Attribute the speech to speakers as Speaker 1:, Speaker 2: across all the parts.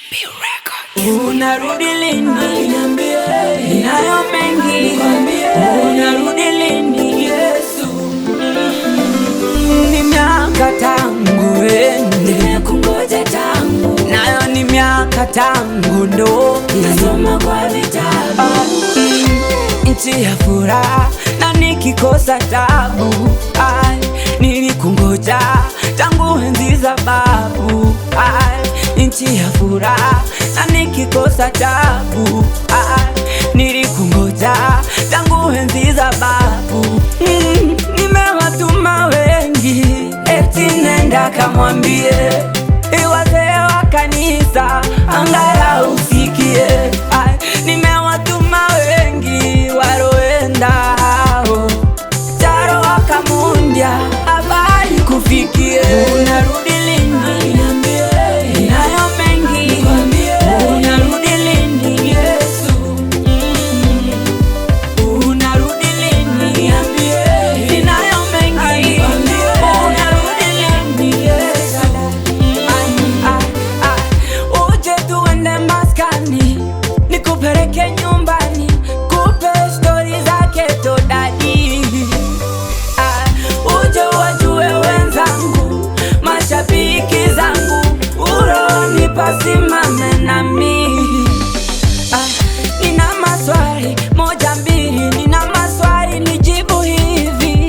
Speaker 1: Unarudi lini? Ninayo mengi. Unarudi lini? Yesu. Mm, Ni miaka tangu ende,
Speaker 2: Kungoja tangu
Speaker 1: nayo ni miaka tangu ndoke.
Speaker 2: nasoma kwa vitabu
Speaker 1: Ah, mm, nchi ya furaha na nikikosa tabu Ai, nilikungoja tangu enzi za babu Ai, nchi ya furaha na nikikosa tabu Ai, nilikungoja tangu enzi za babu mm, nimewatuma wengi eti nenda kamwambie wazee wa kanisa angalau usikie. Ai, nimewatuma wengi waroenda hao taro wakamundya habari kufikie. Unarudi lini?
Speaker 2: Niambie,
Speaker 1: Ninayo mengi.
Speaker 2: Nikwambie.
Speaker 1: Unarudi lini? Yesu. Mm. Unarudi lini?
Speaker 2: Niambie.
Speaker 1: Ninayo mengi.
Speaker 2: Nikwambie.
Speaker 1: Unarudi lini? Yesu. Ah, ah, uje tuende maskani nikupeleke nyumbani kupe stori zake todadi ah, uje wajue wenzangu mashabiki zangu uroni pasimame nami ah, nina maswali moja mbili nina maswali nijibu hivi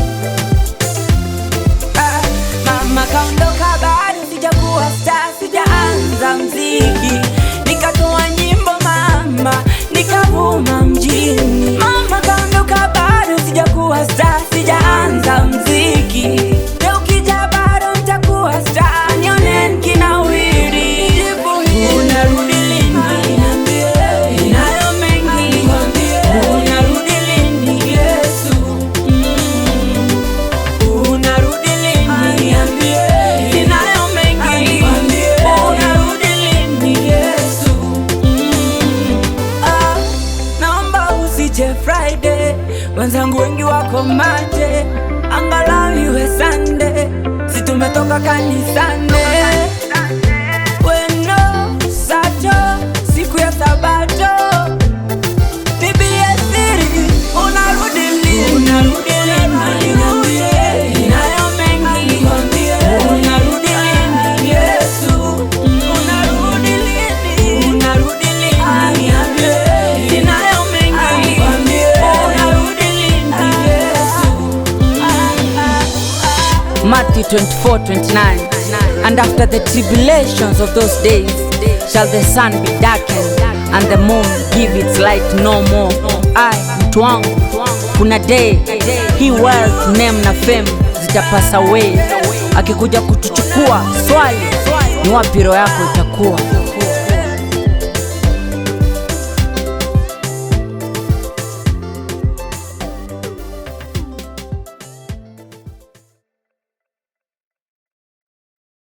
Speaker 1: Ah, Mama kaondoka bado sijakuwa star, sijaanza mziki, nikatoa nyimbo mama, nikavuma mjini. Mama kaondoka bado sijakuwa star, sijaanza mziki, leo ukija bado nitakuwa star, nione nikinawiri. Unarudi lini?
Speaker 2: niambie,
Speaker 1: Ninayo mengi.
Speaker 2: Nikwambie.
Speaker 1: Unarudi lini? Yesu. Mm. Unarudi lini?
Speaker 2: niambie,
Speaker 1: Ninayo mengi.
Speaker 2: Nikwambie.
Speaker 1: Unarudi lini? Yesu. Mm. Ah, naomba usije Friday, wenzangu wengi wako mate, angalau iwe Sunday, si tumetoka kanisani. Weno sato, siku ya Sabato, Bibie siri, unarudi lini? Unarudi lini?
Speaker 2: Niambie.
Speaker 1: Ninayo mengi.
Speaker 2: Nikwambie.
Speaker 1: Unarudi lini? Yesu. Unarudi lini? Unarudi lini?
Speaker 2: Niambie.
Speaker 1: Ninayo mengi.
Speaker 2: Nikwambie.
Speaker 1: Unarudi lini? Yesu.
Speaker 3: Matthew 24 29. And after the tribulations of those days shall the sun be darkened and the moon give its light no more. I, mtu wangu, kuna day hii wealth, name na fame zitapasa away. Akikuja kutuchukua swali ni wapi roho yako itakuwa?